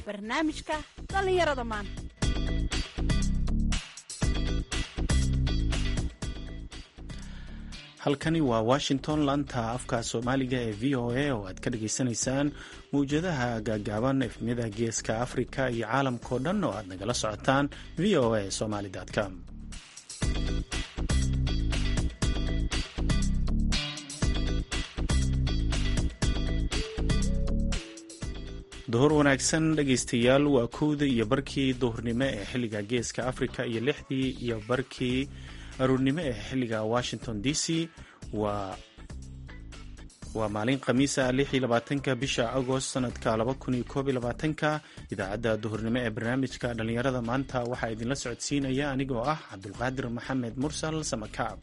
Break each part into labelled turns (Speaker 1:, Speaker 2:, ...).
Speaker 1: barnaamijka dhallinyarada maanta
Speaker 2: halkani waa washington laanta afka soomaaliga ee v o a oo aad ka dhageysanaysaan mawjadaha gaagaaban efmiyada geeska afrika iyo caalamkao dhan oo aad nagala socotaan v o a somaly com duhur wanaagsan dhegaystayaal waa kowda iyo barkii duhurnimo ee xilliga geeska afrika iyo lixdii iyo barkii aruurnimo ee xilliga washington d c waa waa maalin khamiisa ka bisha agost sanadka ka idaacadda duhurnimo ee barnaamijka dhallinyarada maanta waxaa idinla socodsiinaya anigoo ah cabdulqaadir maxamed mursal samakaab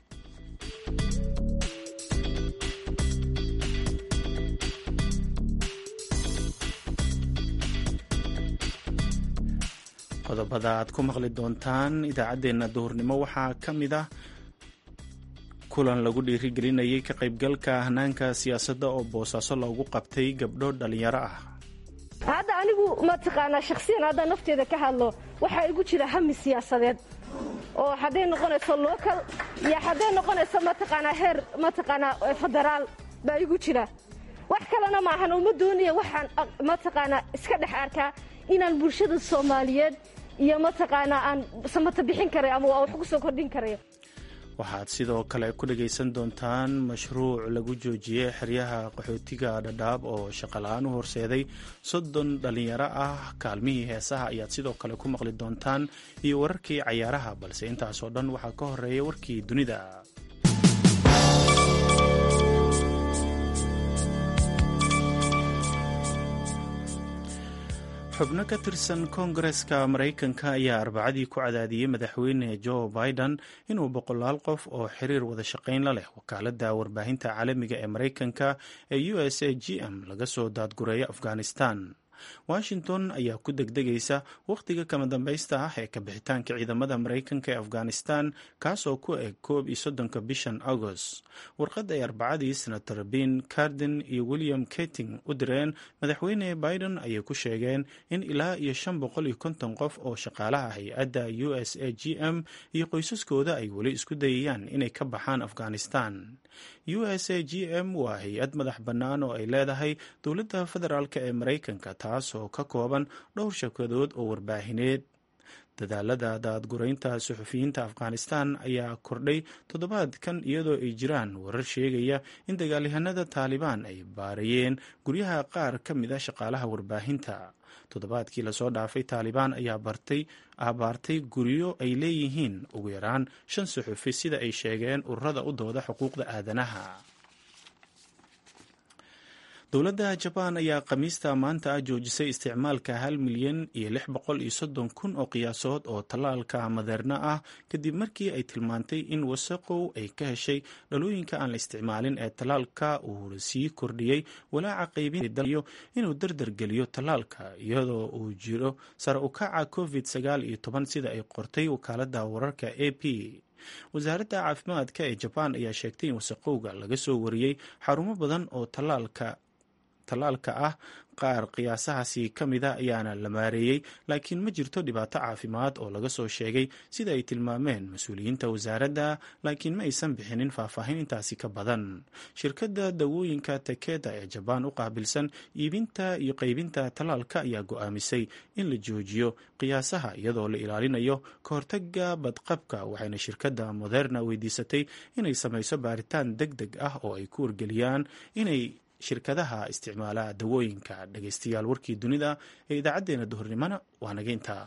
Speaker 2: qodobada aad ku maqli doontaan idaacaddeenna duhurnimo waxaa ka mid ah kulan lagu dhiirigelinayay ka qaybgalka hanaanka siyaasadda oo boosaaso loogu qabtay gabdho dhallinyaro ah
Speaker 3: hadda anigu mataqaanaa shakhsiyan haddaan nafteeda ka hadlo waxaa igu jira hami siyaasadeed oo hadday noqonayso local iyo hadday noqonayso mataqaanaa heer mataqaanaa federaal baa igu jira wax kalena maahan uma doonaya waxaan mataqaanaa iska dhex arkaa inaan bulshada soomaaliyeed iyo mataqaanaa aan samata bixin karay ama waa wax ku soo kordhin karayo
Speaker 2: waxaad sidoo kale ku dhagaysan doontaan mashruuc lagu joojiyey xeryaha qaxootiga dhadhaab oo shaqala-aan u horseeday soddon dhallinyaro ah kaalmihii heesaha ayaad sidoo kale ku maqli doontaan iyo wararkii cayaaraha balse intaasoo dhan waxaa ka horeeya warkii dunida xubno ka tirsan koongareska maraykanka ayaa arbacadii ku cadaadiyey madaxweyne joe biden inuu boqolaal qof oo xiriir wada shaqayn la leh wakaaladda warbaahinta caalamiga ee maraykanka ee u s a g m laga soo daadgureeyo afghanistan washington ayaa ku degdegaysa wakhtiga kama dambaysta ah ee kabixitaanka ciidamada maraykanka ee afghanistan kaasoo ku eg koob iyo soddonka bishan agost warqad ay arbacadii senator ben carden iyo william keting u direen madaxweyne biden ayay ku sheegeen in ilaa iyo shan boqol iyo konton qof oo shaqaalaha hay-adda u s a g m iyo qoysaskooda ay weli isku dayayaan inay ka baxaan afghanistan u s a g m waa hay-ad madax bannaan oo ay leedahay dowladda federaalk ee maraykanka taasoo ka kooban dhowr shirkadood oo warbaahineed dadaalada daadguraynta suxufiyiinta afghanistan ayaa kordhay toddobaadkan iyadoo ay jiraan warar sheegaya in dagaalyahanada taalibaan ay baarayeen guryaha qaar ka mid a shaqaalaha warbaahinta toddobaadkii lasoo dhaafay taalibaan ayaa bartay abaartay guryo ay leeyihiin ugu yaraan shan suxufi sida ay sheegeen ururada u dooda xuquuqda aadanaha dowladda jabaan ayaa khamiista maanta ah joojisay isticmaalka hal milyan iyo lix boqol iyo soddon kun oo qiyaasood oo tallaalka madeerna ah kadib markii ay tilmaantay in wasaqow ay ka heshay dhalooyinka aan la isticmaalin ee tallaalka uu sii kordhiyey walaaca qaybinayo inuu dardargeliyo tallaalka iyadoo uu jiro sare u kaca covid sagaal iyo toban sida ay qortay wakaaladda wararka a p wasaaradda caafimaadka ee jabaan ayaa sheegtay in wasaqowga laga soo wariyey xarumo badan oo tallaalka tallaalka ah qaar qiyaasahaasi ka mida ayaana la maareeyey laakiin ma jirto dhibaato caafimaad oo laga soo sheegay sida ay tilmaameen mas-uuliyiinta wasaaradda laakiin ma aysan bixinin faahfaahin intaasi ka badan shirkadda dawooyinka takeda ee jabaan u qaabilsan iibinta iyo qaybinta tallaalka ayaa go-aamisay in la joojiyo qiyaasaha iyadoo la ilaalinayo ka hortaga badqabka waxayna shirkadda moderna weydiisatay inay samayso baaritaan deg deg ah oo ay ku wargeliyaan inay shirkadaha isticmaala dawooyinka dhegaystayaal warkii dunida ee idaacaddeenna duhurnimona waa naga intaa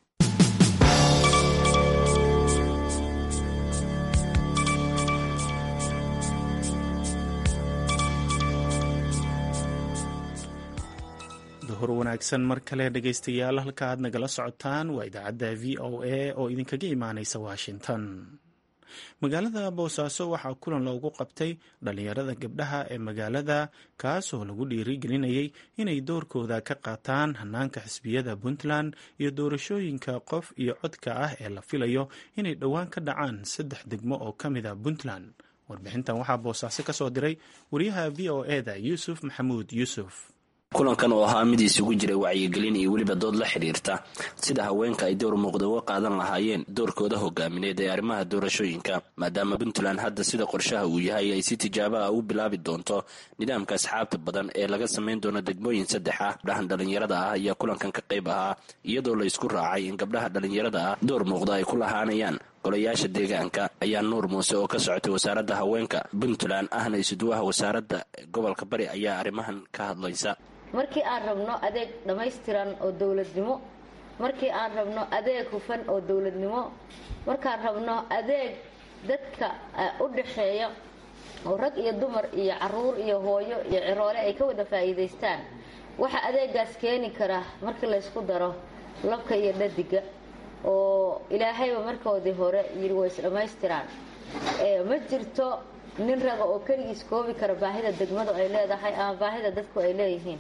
Speaker 2: duhur wanaagsan mar kale dhegaystayaal halka aad nagala socotaan waa idaacadda v o a oo idinkaga imaaneysa washington magaalada boosaaso waxaa kulan loogu qabtay dhallinyarada gabdhaha ee magaalada kaasoo lagu dhiirigelinayay inay doorkooda ka qaataan hanaanka xisbiyada puntland iyo doorashooyinka qof iyo codka ah ee la filayo inay dhowaan ka dhacaan saddex degmo oo ka mid a puntland warbixintan waxaa boosaaso ka soo diray wariyaha v o e da yuusuf maxamuud yuusuf
Speaker 4: kulankan oo ahaa mid isugu jiray wacyigelin iyo weliba dood la xidhiirta sida haweenka ay door muuqda uga qaadan lahaayeen doorkooda hogaamineed ee arrimaha doorashooyinka maadaama puntland hadda sida qorshaha uu yahay ay si tijaabo ah u bilaabi doonto nidaamka asxaabta badan ee laga samayn doono degmooyin saddex ah gabdhahan dhallinyarada ah ayaa kulankan ka qayb ahaa iyadoo la isku raacay in gabdhaha dhallinyarada ah door muuqda ay ku lahaanayaan golayaasha deegaanka ayaa nuur muuse oo ka socotay wasaaradda haweenka puntland ahna isuduwaha wasaaradda gobolka bari ayaa arrimahan ka hadlaysa
Speaker 5: markii aan rabno adeeg dhammaystiran oo dowladnimo markii aan rabno adeeg hufan oo dowladnimo markaan rabno adeeg dadka u dhaxeeya oo rag iyo dumar iyo caruur iyo hooyo iyo ciroole ay ka wada faa'iidaystaan waxa adeegaas keeni kara markii laysku daro labka iyo dhadiga oo ilaahayba markoodii hore yidhi way is dhammaystiraan ma jirto nin raga oo keligiis koobi kara baahida degmadu ay leedahay ama baahida dadku ay leeyihiin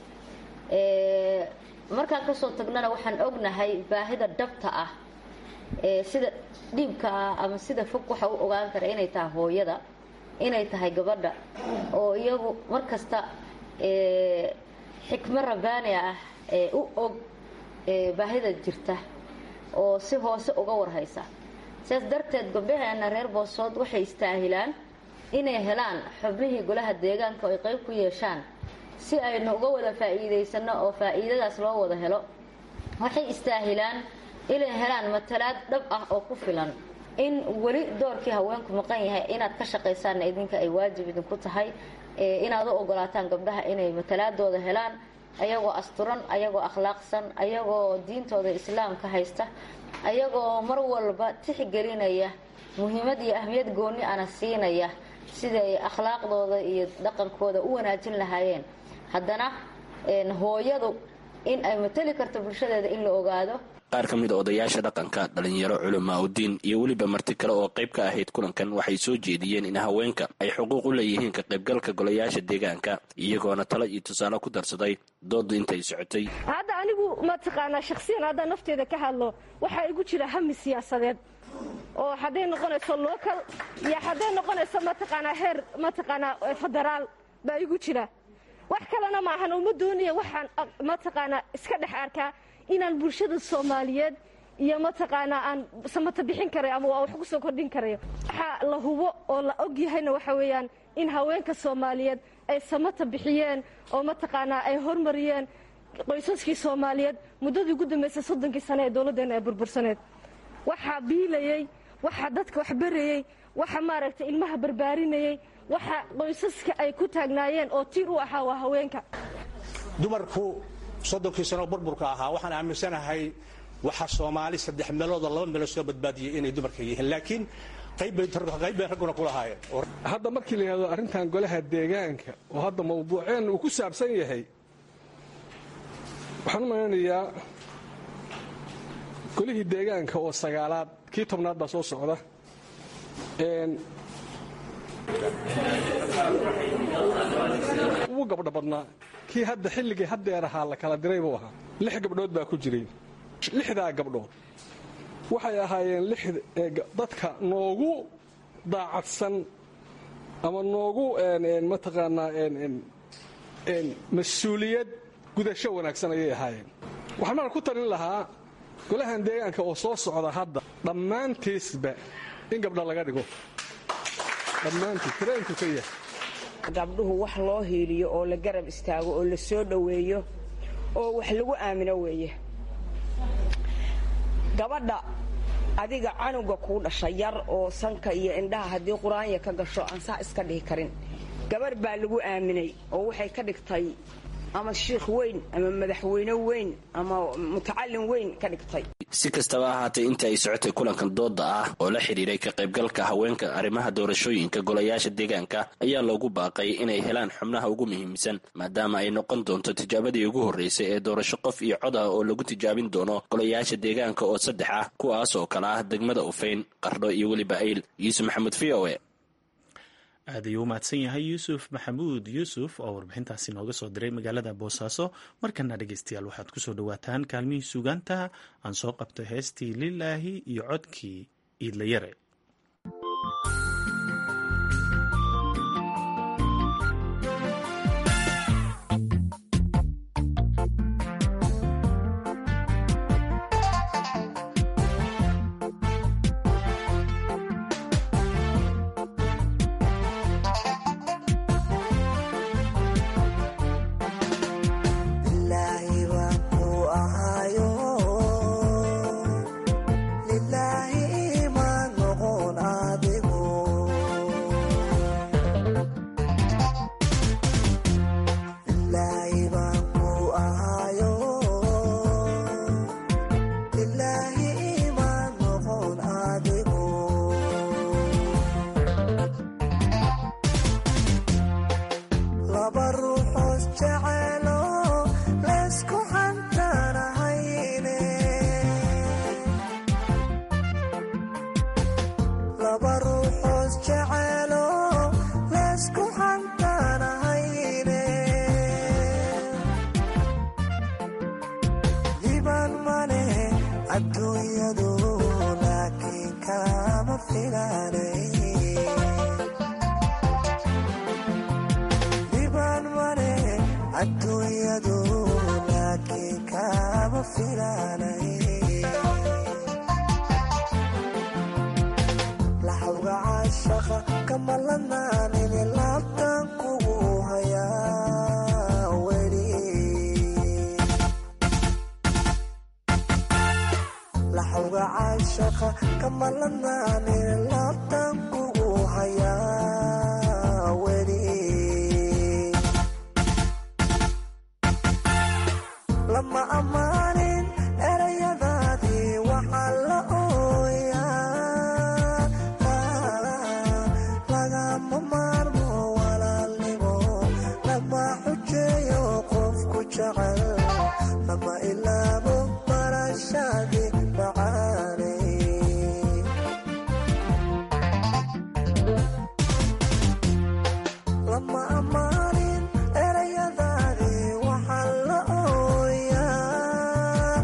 Speaker 5: markaan kasoo tagnana waxaan ognahay baahida dhabta ah sida dhiibka ah ama sida fog waxa u ogaan kara inay tahay hooyada inay tahay gabadha oo iyagu markasta xikmo rabaani ah ee u og baahida jirta oo si hoose uga warhaysa sidaas darteed gabdhaheena reer boosood waxay istaahilaan inay helaan xubnihii golaha deegaanka oo ay qayb ku yeeshaan si aynu uga wada faa'iidaysano oo faa'iidadaas loo wada helo waxay istaahilaan inay helaan matalaad dhab ah oo ku filan in weli doorkii haweenku maqan yahay inaad ka shaqaysaanna idinka ay waajib idinku tahay inaad u ogolaataan gabdhaha inay matalaadooda helaan ayagoo asturan ayagoo akhlaaqsan ayagoo diintooda islaamka haysta ayagoo mar walba tixgelinaya muhiimad iyo ahmiyad gooni ana siinaya sida ay akhlaaqdooda iyo dhaqankooda u wanaajin lahaayeen haddana hooyadu in ay matali karto bulshadeeda in la ogaado
Speaker 4: qaar ka mid a odayaasha dhaqanka dhalinyaro culamaa udiin iyo weliba marti kale oo qayb ka ahayd kulankan waxay soo jeediyeen in haweenka ay xuquuq u leeyihiin ka qaybgalka golayaasha deegaanka iyagoona talo iyo tusaale ku darsaday doodu intay socotay
Speaker 3: hadda anigu mataqaanaa shakhsiyan haddaan nafteeda ka hadlo waxaa igu jira hami siyaasadeed oo hadday noqonayso local iyo hadday noqonayso mataqaanaa heer mataqaanaa federaal baa igu jira wax kalena maahan uma doonaya waxaan mataqaanaa iska dhex arkaa inaan bulshada soomaaliyeed iyo mataqaanaa aan samata bixin karayo ama waa wax ku soo kordhin karayo waxaa la hubo oo la og yahayna waxa weeyaan in haweenka soomaaliyeed ay samata bixiyeen oo mataqaanaa ay hormariyeen qoysaskii soomaaliyeed muddadii ugu dambaysay soddonkii sane ee dowladdeenna ee burbursaneed waxaa biilayey waxaa dadka wax barayey waxa maaragtay ilmaha barbaarinayey waxa qoysaska ay ku taagnaayeen oo tiir u ahaa waa haweenka
Speaker 6: dumarku soddonkii sanoo burburka ahaa waxaan aaminsanahay waxaa soomaali saddex meeloodoo laba meelood soo badbaadiyey inay dumarka yihiin laakiin qayb bay ragguna ku lahaayeen
Speaker 7: hadda markii la yidhahdo arrintan golaha deegaanka oo hadda mawduuceen uu ku saabsan yahay waxaan u malaynayaa golihii deegaanka oo sagaalaad kii tobnaad baa soo socda wuu gabdho badnaa kii hadda xilligii haddeer ahaa la kala diray buu ahaa lix gabdhood baa ku jiray lixdaa gabdhood waxay ahaayeen dadka noogu daacadsan ama noogu mataqaanaa mas-uuliyad gudasho wanaagsan ayay ahaayeen waxaan marka ku talin lahaa golahan deegaanka oo soo socda hadda dhammaantiisba in gabdha laga dhigo dhammaantiis tireenku ka yahay
Speaker 8: gabdhuhu wax loo hiiliyo oo la garab istaago oo la soo dhoweeyo oo wax lagu aamino weeye gabadha adiga canuga kuu dhasha yar oo sanka iyo indhaha haddii qur-aanya ka gasho aan saa iska dhihi karin gabarh baa lagu aaminay oo waxay ka dhigtay ama shiikh weyn ama madaxweyne weyn ama mutacalin weyn ka dhigtay
Speaker 4: si kastaba ahaatee intii ay socotay kulankan dooda ah oo la xidhiiray ka qaybgalka haweenka arrimaha doorashooyinka golayaasha deegaanka ayaa loogu baaqay inay helaan xubnaha ugu muhiimsan maadaama ay noqon doonto tijaabadii ugu horreysay ee doorasho qof iyo cod ah oo lagu tijaabin doono golayaasha deegaanka oo saddex ah kuwaas oo kale ah degmada ufayn qardho iyo weliba ayl yuusuf maxamuud v o e
Speaker 2: aad ayuu u mahadsan yahay yuusuf maxamuud yuusuf oo warbixintaasi nooga soo diray magaalada boosaaso markana dhegeystayaal waxaad kusoo dhawaataan kaalmihii sugaanta aan soo qabto heestii lilaahi iyo codkii iidlayare
Speaker 9: adduunyadu laakiin kama filaanay dhibaan male adduunyadu laakiin kama filaanay laxawga caashaqa kama lanaanini laabtan kugu hayaa weli laxawga caashaqa kama lanaanini laabtan kugu hayaa weli lama ammaanin erayadaadii waxaa la ooyaa lagama maarmo walaalnimo lama xujeeyo qofku jecel lama ilaabo barashaadii macaanay lama ammaanin erayadaadii waxaa la ooyaa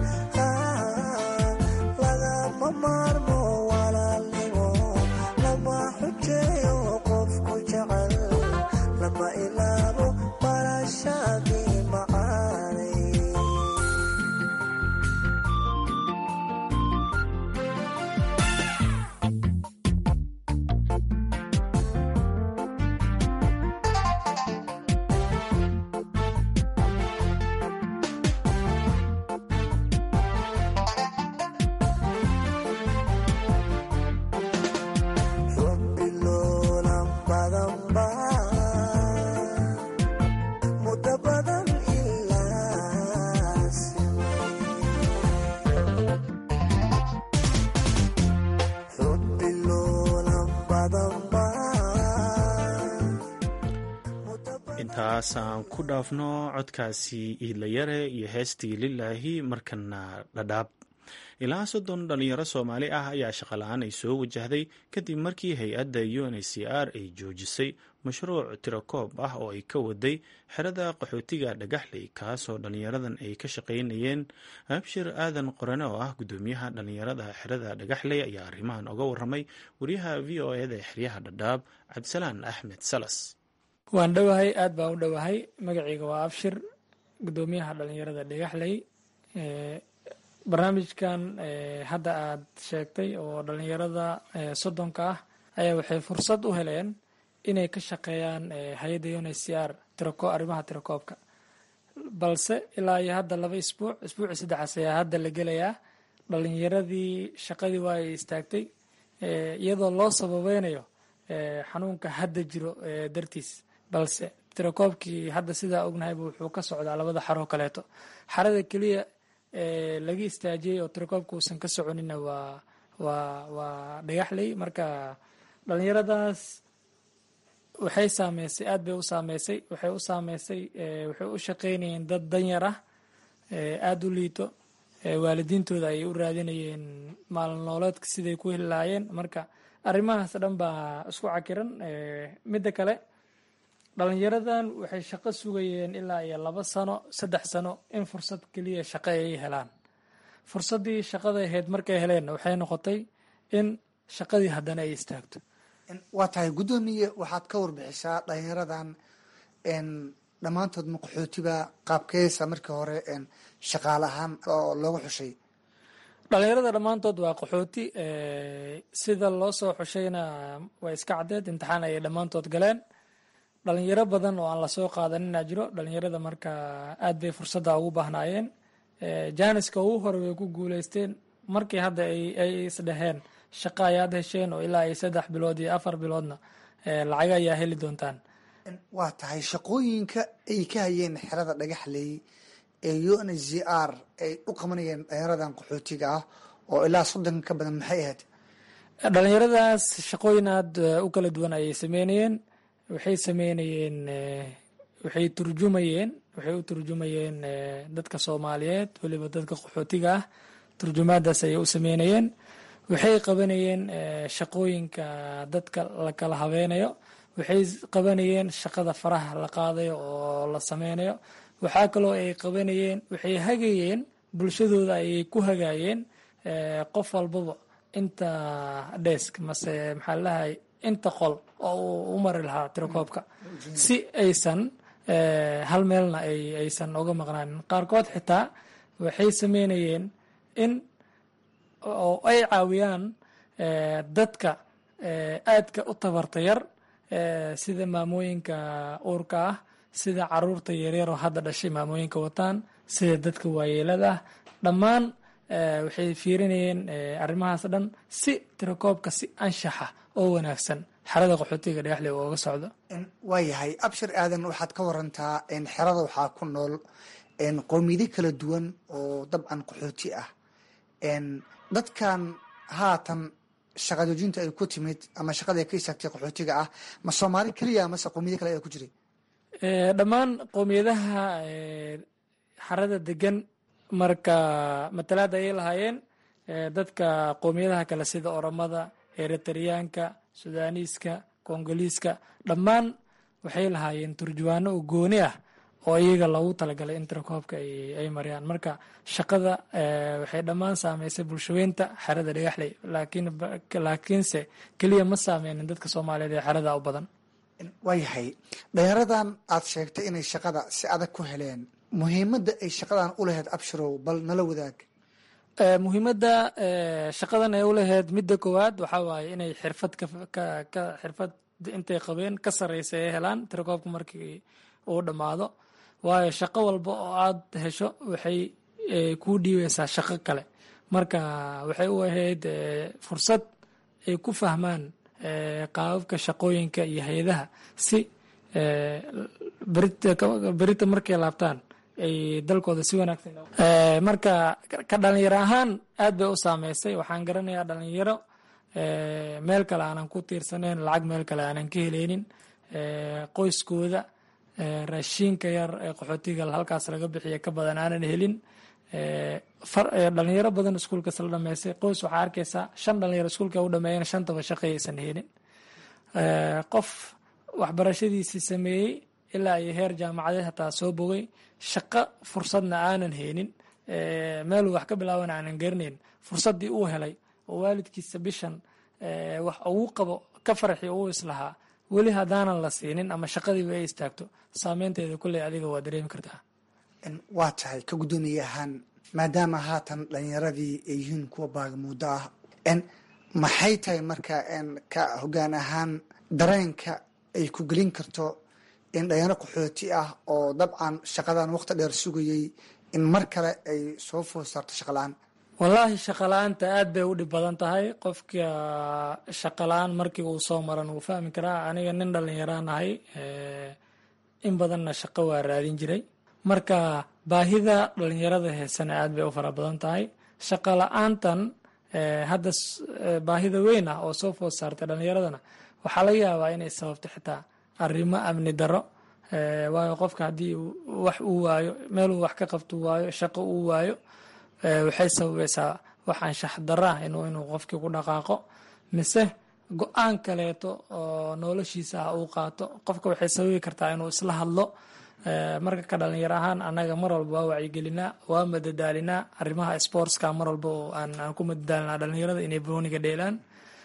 Speaker 9: lagama maarmo walaalnimo lama xujeeyo qofku jecel lama ilaabo barashaadii macaanay Rabbiloolan badan baa muddo badan ilaa Rabbiloolan badan baa
Speaker 2: intaasaan ku dhaafno codkaasi iidlayare iyo heestii lilaahi markana dhadhaab ilaa soddon dhalinyaro soomaali ah ayaa shaqola-aan ay soo wajahday kadib markii hay-adda un h c r ay joojisay mashruuc tirakoob ah oo ay ka waday xerada qaxootiga dhagaxley kaasoo dhalinyaradan ay ka shaqaynayeen abshir aadan qorane oo ah gudoomiyaha dhalinyarada xerada dhagaxley ayaa arrimahan oga waramay wariyaha v o eda ee xeryaha dhadhaab cabdisalaan axmed salas
Speaker 10: waan dhowahay aad baan u dhowahay magacayga waa abshir gudoomiyaha dhalinyarada dhagaxley barnaamijkan hadda aad sheegtay oo dhalinyarada soddonka ah ayaa waxay fursad u heleen inay ka shaqeeyaan hay-adda un h c r tirako arrimaha tirakoobka balse ilaa iyo hadda laba isbuuc isbuuci saddexaas ayaa hadda la gelayaa dhalinyaradii shaqadii waa ay istaagtay iyadoo loo sababeynayo xanuunka hadda jiro dartiis balse tirakoobkii hadda sidaa ognahayba wuxuu ka socdaa labada xaroo kaleeto xarada keliya laga istaajiyey oo tirakoobka uusan ka soconina waa waa waa dhagaxley marka dhalinyaradaas waxay saameysay aad bay u saameysay waxay u saameysay waxay u shaqeynayeen dad danyar ah aada u liito waalidiintooda ayay u raadinayeen maalin nooleedka siday ku heli lahaayeen marka arrimahaas dhan baa isku cakiran midda kale dhalinyaradan waxay shaqo sugayeen ilaa iyo laba sano saddex sano in fursad keliya shaqo ay helaan fursaddii shaqada ahayd markay heleenna waxay noqotay in shaqadii haddana ay istaagto
Speaker 11: waa tahay guddoomiye waxaad ka warbixisaa dhalinyaradan dhammaantood maqaxootiba qaabkeesa markii hore shaqaale ahaan oo looga xushay
Speaker 10: dhalinyarada dhammaantood waa qaxooti sida loo soo xushayna waa iska caddeed imtixaan ayay dhammaantood galeen dhalinyaro badan oo aan lasoo qaadanina jiro dhalinyarada marka aad bay fursadda ugu baahnaayeen jaaniska ugu hore way ku guuleysteen markii hadda ay isdhaheen shaqo ayaad hesheen oo ilaa ay saddex bilood iyo afar biloodna lacag ayaa heli doontaan
Speaker 11: waa tahay shaqooyinka ay ka hayeen xerada dhagaxley ee un h c r ay u qabanayeen dhalinyaradan qaxootiga ah oo ilaa soddon ka badan maxay ahayd
Speaker 10: dhalinyaradaas shaqooyin aad u kala duwan ayay sameynayeen waxay sameynayeen waxay turjumayeen waxay u turjumayeen dadka soomaaliyeed weliba dadka qaxootiga ah turjumaadaas ayay u sameynayeen waxay qabanayeen shaqooyinka dadka la kala habeynayo waxay qabanayeen shaqada faraha la qaadayo oo la sameynayo waxaa kaloo ay qabanayeen waxay hagayeen bulshadooda ayay ku hagaayeen qof walbaba inta desk mase maxaa lalahay inta qol oo uu u mari lahaa tirakoobka si aysan hal meelna aysan uga maqnaanin qaarkood xitaa waxay sameynayeen in oo ay caawiyaan dadka aadka u tabarta yar sida maamooyinka uurka ah sida caruurta yaryar oo hadda dhashay maamooyinka wataan sida dadka waayeelada ah dhammaan waxay fiirinayeen arrimahaas dhan si tirakoobka si anshaxa oo wanaagsan xerada qaxootiga dhagaxle ooga socdo
Speaker 11: waayahay abshir aadan waxaad ka warantaa xerada waxaa ku nool qowmiyado kala duwan oo dabcan qaxooti ah dadkan haatan shaqajoojinta ay ku timid ama shaqada ay ka istaagtay qaxootiga ah ma soomaali keliya mase qowmiyado kale ayaa ku jiray
Speaker 10: dhammaan qowmiyadaha xarada degan marka matalaad ayay lahaayeen dadka qowmiyadaha kale sida oromada eritariyaanka sudaaniiska kongoliiska dhammaan waxay lahaayeen turjuwaano oo gooni ah oo iyaga loogu talagalay in tirakoobka ay mariyaan marka shaqada waxay dhammaan saameysay bulshaweynta xerada dhagaxley laakiinse keliya ma saameynin dadka soomaaliyeed ee xerada u badan
Speaker 11: waayahay dhalinyaradan aad sheegtay inay shaqada si adag ku heleen muhiimadda ay shaqadan u lahayd abshirow bal nala wadaag
Speaker 10: muhiimadda shaqadan ay u lahayd midda koowaad waxaa waaye inay xirfad ka xirfad intay qabeen ka sarreysa ay helaan tirakoobka markii uu dhammaado waayo shaqo walba oo aad hesho waxay kuu dhiibeysaa shaqo kale marka waxay u ahayd fursad ay ku fahmaan qaababka shaqooyinka iyo hay-adaha si berita markay laabtaan ay dalkooda si wanaagsan marka ka dhalinyaro ahaan aad bay u saameysay waxaan garanayaa dhalinyaro meel kale aanan ku tiirsaneyn lacag meel kale aanan ka heleynin qoyskooda raashiinka yar ee qaxootiga halkaas laga bixiya ka badan aanan helin dhalinyaro badan iskuulkas la dhameysay qoys waxaa arkeysaa shan dhalinyaro iskuulka u dhameeyeen shantaba shaqayaysan helin qof waxbarashadiisii sameeyey ilaa iyo heer jaamacadeed hataa soo bogay shaqo fursadna aanan haynin meeluu wax ka bilaaban aanan garanayn fursaddii uu helay oo waalidkiisa bishan wax ugu qabo ka farxi uu islahaa weli haddaanan la siinin ama shaqadiiba ay istaagto saameynteeda kulley adiga waa dareemi kartaa
Speaker 11: waa tahay ka guddoomiye ahaan maadaama haatan dhalinyaradii ay yihiin kuwa baagamuuddo ah maxay tahay marka ka hoggaan ahaan dareenka ay ku gelin karto in dhalinyaro qaxooti ah oo dabcan shaqadan waqti dheer sugayey in mar kale ay soo food saarto shaqala-aan
Speaker 10: wallaahi shaqala-aanta aad bay u dhib badan tahay qofka shaqala-aan markii uu soo maran wuu fahmi karaa aniga nin dhalinyaraan ahay in badanna shaqo waa raadin jiray marka baahida dhalinyarada heesana aad bay u fara badan tahay shaqa la-aantan hadda baahida weyn ah oo soo food saartay dhalinyaradana waxaa laga yaabaa inay sababto xitaa arrimo amni daro waayo qofka haddii wax uu waayo meeluu wax ka qabto waayo shaqo uu waayo waxay sababaysaa wax anshax daro ah inuu inuu qofkii ku dhaqaaqo mise go-aan kaleeto oo noloshiisa ah uu qaato qofka waxay sababi kartaa inuu isla hadlo marka ka dhalinyaro ahaan annaga mar walba waa wacyigelinaa waa madadaalinaa arrimaha sportska mar walba oo aan aan ku madadaalinaa dhalinyarada inay booniga dheelaan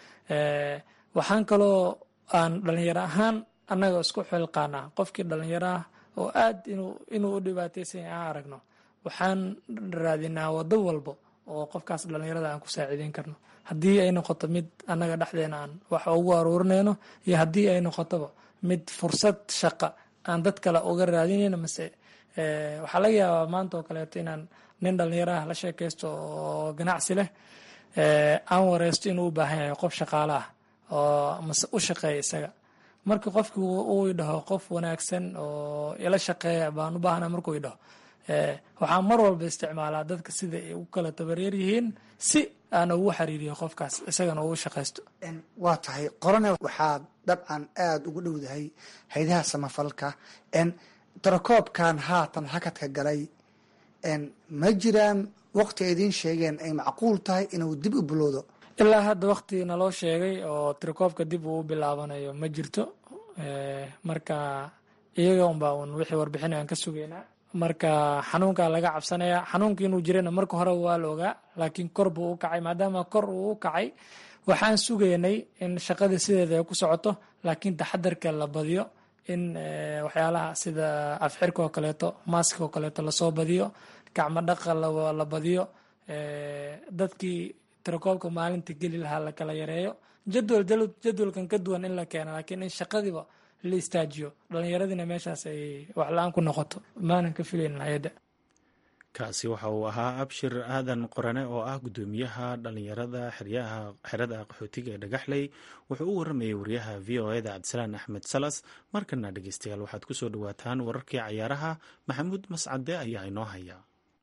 Speaker 10: waxaan kaloo aan dhalinyaro ahaan annaga isku xilqaanaa qofkii dhalinyaro ah oo aad inuu inuu u dhibaataysan aan aragno waxaan raadinaa wado walbo oo qofkaas dhalinyarada aan ku saaciideyn karno haddii ay noqoto mid annaga dhexdeena aan wax ugu aruurinayno iyo haddii ay noqotoba mid fursad shaqa aan dad kale uga raadinayno mase waxaa laga yaabaa maanta oo kaleeto inaan nin dhalinyaro ah la sheekaysto oo ganacsi leh aan wareysto inuu u baahan yahay qof shaqaale ah oo mase u shaqeeya isaga marka qofkii uu idhaho qof wanaagsan oo ila shaqeeya baan u baahana markuu idhaho waxaan mar walba isticmaalaa dadka sida ay u kala tabareer yihiin si aan ugu xiriiriyo qofkaas isagana ugu shaqaysto
Speaker 11: waa tahay qorane waxaad dabcan aada ugu dhowdahay haydaha samafalka tarakoobkan haatan hakadka galay ma jiraan waqti ay idiin sheegeen ay macquul tahay inuu dib u bilowdo
Speaker 10: ilaa hadda waqti naloo sheegay oo tirakoobka dib uu bilaabanayo ma jirto marka iyaga unbaa un wixii warbixin aan ka sugaynaa marka xanuunkaa laga cabsanaya xanuunka inuu jirana marka hore waa la ogaa laakiin kor buu u kacay maadaama kor uu u kacay waxaan sugaynay in shaqadii sideeda ay ku socoto laakiin taxadarka la badiyo in waxyaalaha sida afxirka oo kaleeto maaska oo kaleeto lasoo badiyo gacmo dhaqa la badiyo dadkii tirakoobka maalinta geli lahaa la kala yareeyo jadwal jadwalkan ka duwan in la keeno laakiin in shaqadiiba la istaajiyo dhallinyaradiina meeshaas ay waxla-aan ku noqoto maanan ka filaynin hay-adda
Speaker 2: kaasi waxa uu ahaa abshir aadan qorane oo ah guddoomiyaha dhallinyarada xeryaha xerada qaxootiga ee dhagaxley wuxuu u waramayay wariyaha v o eda cabdisalaan axmed salas markana dhegeystayaal waxaad ku soo dhowaataan wararkii cayaaraha maxamuud mascade ayaa inoo haya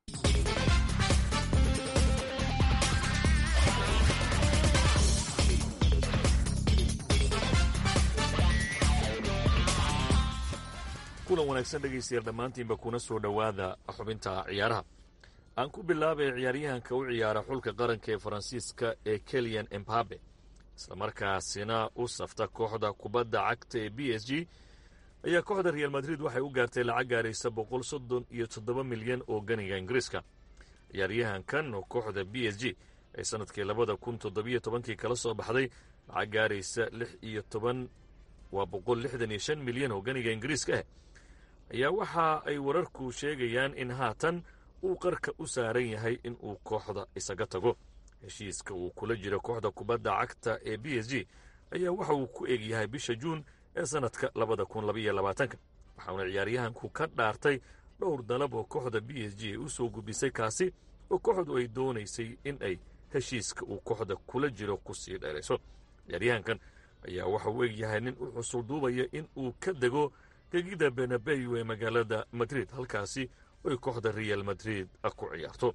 Speaker 12: kulan wanaagsan dhegaystayaal dhammaantiinba kuna soo dhowaada xubinta ciyaaraha aan ku bilaabay ciyaaryahanka u ciyaara xulka qaranka ee faransiiska ee keliyan embabe islamarkaasina u safta kooxda kubadda cagta ee b s g ayaa kooxda real madrid waxay u gaartay lacag gaaraysa boqol soddon iyo toddoba milyan oo ganiga ingiriiska ciyaaryahankan oo kooxda b s g ay sanadkii labada kun toddobiyo tobankii kala soo baxday lacag gaaraysa lix iyo toban waa boqol lixdan iyo shan milyan oo ganiga ingiriiska ah ayaa waxa ay wararku sheegayaan in haatan uu qarka u saaran yahay in uu kooxda isaga tago heshiiska uu kula jiro kooxda kubadda cagta ee b s g ayaa waxa uu ku eg yahay bisha juun ee sannadka labada kun labaiyo labaatanka waxauna ciyaaryahanku ka dhaartay dhowr dalab oo kooxda b s g ay u soo gudbisay kaasi oo kooxdu ay doonaysay in ay heshiiska uu kooxda kula jiro ku sii dheerayso ciyaaryahankan ayaa waxa uu eg yahay nin u xusul duubaya in uu ka dego gegida benabeyu ee magaalada madrid halkaasi oy kooxda real madrid ku ciyaarto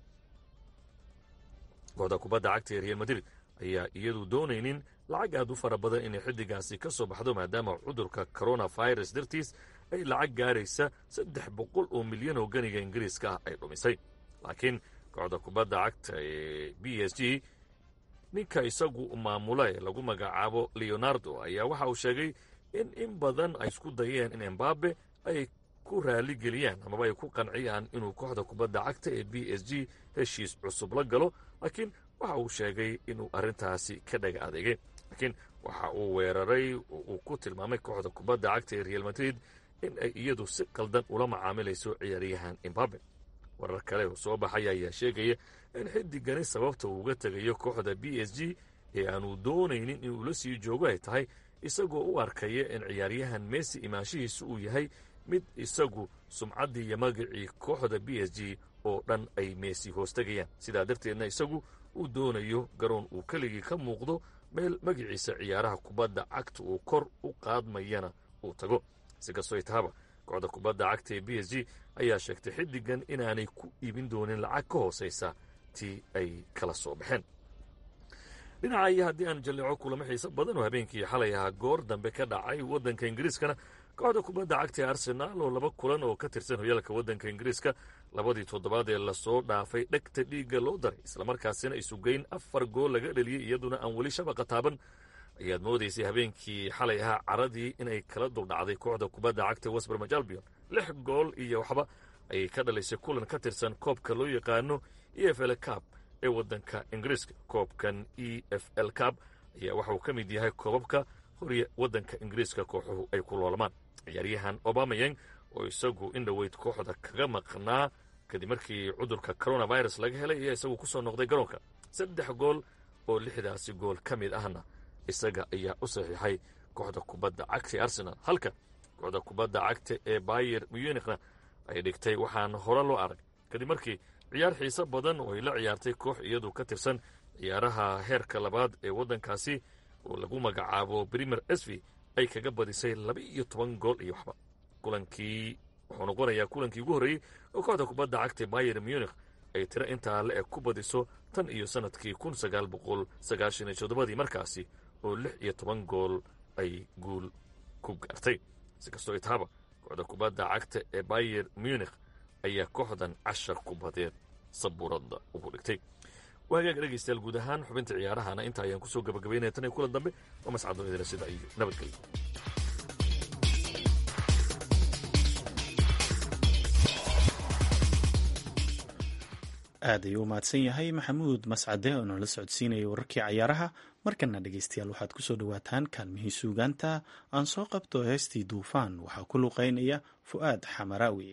Speaker 12: kooxda kubadda cagta ee real madrid ayaa iyadu doonaynin lacag aad u fara badan inay xiddigaasi ka soo baxdo maadaama cudurka coronavirus dartiis ay lacag gaaraysa saddex boqol oo milyan oo ganiga ingiriiska ah ay dhumisay laakiin kooxda kubadda cagta ee b s g ninka isagu maamula ee lagu magacaabo leonardo ayaa waxa uu sheegay in in badan ay isku dayeen in embabe ay ku raaligeliyaan amaba ay ku qanciyaan inuu kooxda kubadda cagta ee b s g heshiis cusub la galo laakiin waxa uu sheegay inuu arrintaasi ka dhaga adeegay laakiin waxa uu weeraray oo uu ku tilmaamay kooxda kubadda cagta ee real madrid in ay iyadu si qaldan ula macaamilayso ciyaaryahan embabe warar kale oo soo baxaya ayaa sheegaya in xidigani sababta uu uga tegayo kooxda b s g ee aanu doonaynin inuu la sii joogo ay tahay isagoo u arkaya in ciyaaryahan messi imaanshihiisu uu yahay mid isagu sumcaddii iyo magacii kooxda b s g oo dhan ay meesi hoostagayaan sidaa darteedna isagu uu doonayo garoon uu keligii ka muuqdo meel magaciisa ciyaaraha kubadda cagta uu kor u qaadmayana uu tago si kastoo ay tahaba kooxda kubadda cagta ee b s g ayaa sheegtay xiddigan inaanay ku iibin doonin lacag ka hoosaysa tii ay kala soo baxeen dhinaca iyo haddii aan jalleeco kulamo xiiso badan oo habeenkii xalay ahaa goor dambe ka dhacay waddanka ingiriiskana kooxda kubadda cagta ee arsenaal oo laba kulan oo ka tirsan hoyaalka waddanka ingiriiska labadii toddobaad ee lasoo dhaafay dhegta dhiigga loo daray islamarkaasina isugeyn afar gool laga dheliyey iyaduna aan weli shabaqa taaban ayaad moodaysay habeenkii xalay ahaa caradii inay kala duldhacday kooxda kubadda cagta westbermaj albion lix gool iyo waxba ayay ka dhalisay kulan ka tirsan koobka loo yaqaano e f l cab ee waddanka ingiriiska koobkan e f l cab ayaa waxauu ka mid yahay koobabka horiya waddanka ingiriiska kooxuhu ay ku loolamaan ciyaaryahan obamayang oo isagu in dhoweyd kooxda kaga maqnaa kadib markii cudurka coronavirus laga helay ayaa isagu ku soo noqday garoonka saddex gool oo lixdaasi gool ka mid ahna isaga ayaa u saxiixay kooxda kubadda cagta ee arsenal halka kooxda kubadda cagta ee bayer munikhna ay dhigtay waxaan hore loo arag kadib markii ciyaar xiiso badan oo ay la ciyaartay koox iyadu ka tirsan ciyaaraha heerka labaad ee waddankaasi oo lagu magacaabo brimer esvi ay kaga badisay laba iyo toban gool iyo waxba kulankii wuxuu noqonayaa kulankii ugu horreeyey oo kooxda kubadda cagta bayer munikh ay tiro intaa le eg ku badiso tan iyo sannadkii kun sagaal boqol sagaashan iyo toddobadii markaasi oo lix iyo toban gool ay guul ku gaartay si kastoo itaaba kooxda kubadda cagta ee bayer munikh ayaa kooxdan cashar kubadeed sabuuradda ugu dhigtay waa hagaag dhegaystayaal guud ahaan xubinta ciyaarahana inta ayaan kusoo gabagabaynaya tan iyo kulan dambe oo mascado idila sida iyo nabadgelyo
Speaker 2: aad ayuu u mahadsan yahay maxamuud mascade oo noola socodsiinaya wararkii cayaaraha markana dhegeystayaal waxaad kusoo dhawaataan kaalmihii suugaanta aan soo qabto heestii duufaan waxaa ku luqeynaya fu'aad xamaraawi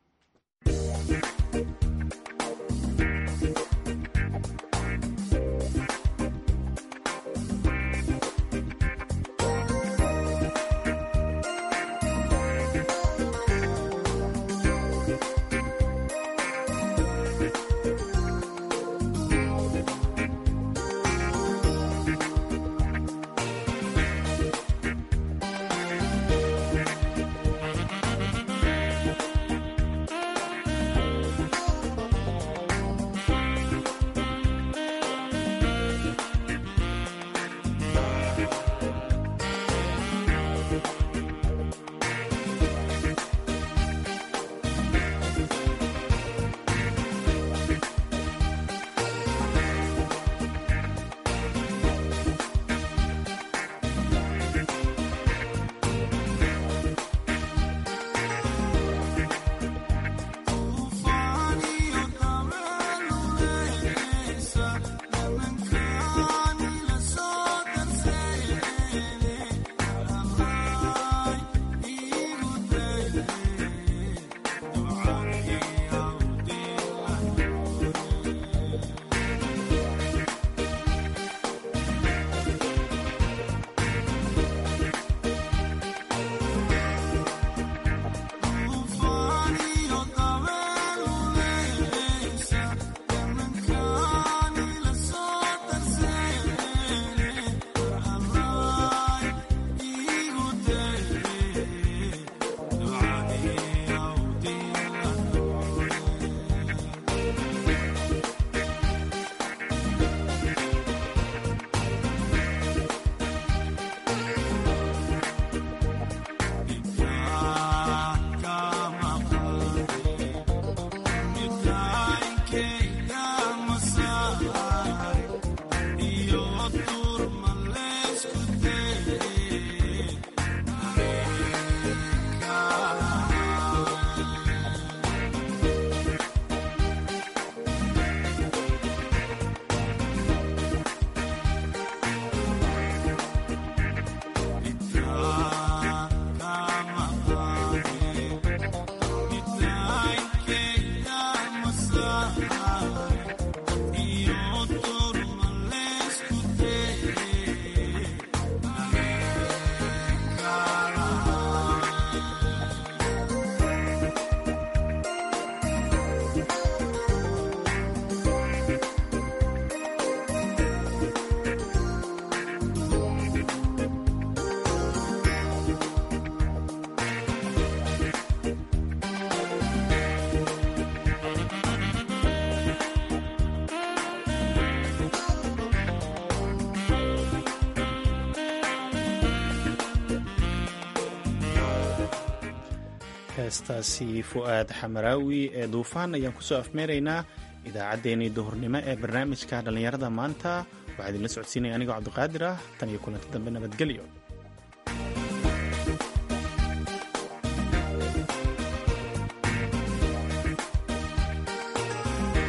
Speaker 2: heestaasi fu'aad xamaraawi ee duufaan ayaan kusoo afmeeraynaa idaacaddeenii duhurnimo ee barnaamijka dhallinyarada maanta waxaa idinla socodsiinaya anigoo cabdiqaadir ah tan iyo kulanti dambe nabadgelyo